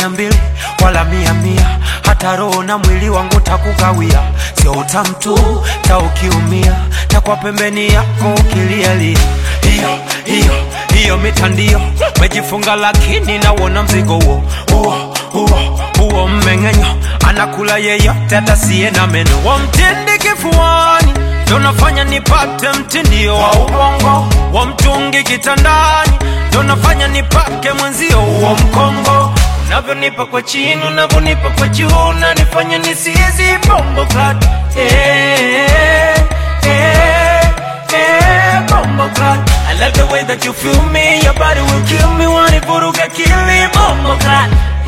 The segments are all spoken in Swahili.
mia mbili wala mia mia, hata roho na mwili wangu takukawia, sio utamu tu, ta ukiumia takwa pembeni yako ukilialia. Hiyo hiyo hiyo mitandio mejifunga, lakini nauona mzigo huo huo huo huo mmeng'enyo, anakula yeyote atasiye na meno, wamtindi kifuani ndo nafanya nipate mtindio wa ubongo wa mtungi kitandani, ndo nafanya nipake mwenzio huo mkongo unavyonipa kwa chini, unavyonipa kwa juu, unanifanya nisizi bombo clat eh, eh, eh, bombo clat I love the way that you feel me, your body will kill me, wanivuruga kili bombo clat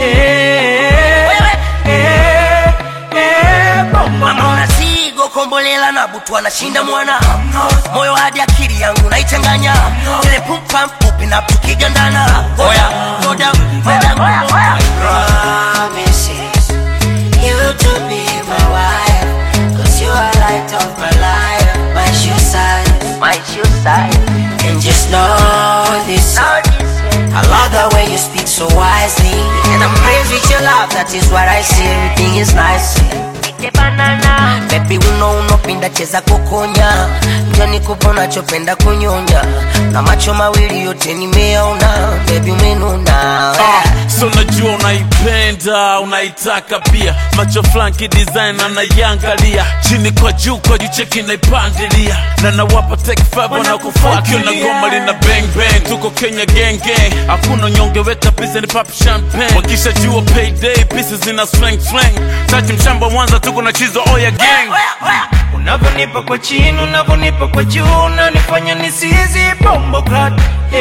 eh, eh, eh, bombo Mama clat unasigo kombolela na butu anashinda mwana moyo hadi akili yangu naichanganya ile pumpa mfupi na tukigandana oya moda moda moda promises you to be my wife Cause you are light of my life My shoe size my shoe side And just know this I love the way you speak so wisely And I'm praised with your love That is what I see Everything is nice banana Baby uno unopinda cheza kukonya Njo nikupa unachopenda kunyonya Na macho mawili yote nimeona Baby umenuna Ah, so najua unaipenda unaitaka pia macho flanki design anaiangalia chini kwa juu kwa juu cheki naipandilia na nawapa take five wanakufuatia na goma lina bang bang tuko Kenya gang gang hakuna nyonge weka pesa ni pop champagne wakisha jua payday pieces zina slang slang tati mshamba Mwanza tuko na chizo oya gang unavyonipa kwa chini, unavyonipa kwa juu, unanifanya nisizi bombo clat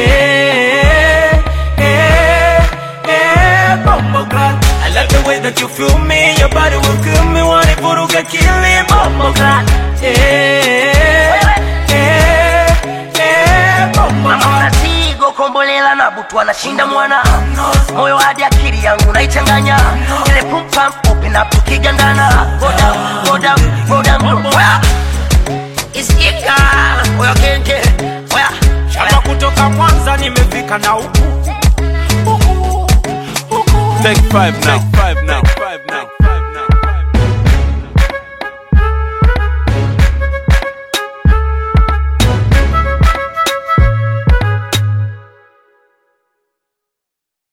eh, eh, eh, bombo clat I love the way that you feel me, your body will kill me, wanivuruga kili bombo clat eh, eh, eh, bombo Mama clat unasigo kombolela na butu anashinda mwana moyo hadi akili yangu naichanganya ile pumpa mfupi na tukigandana moda moda moda moda isikika oya kenge oya Shamba kutoka Mwanza nimefika na huku huku huku take five now take five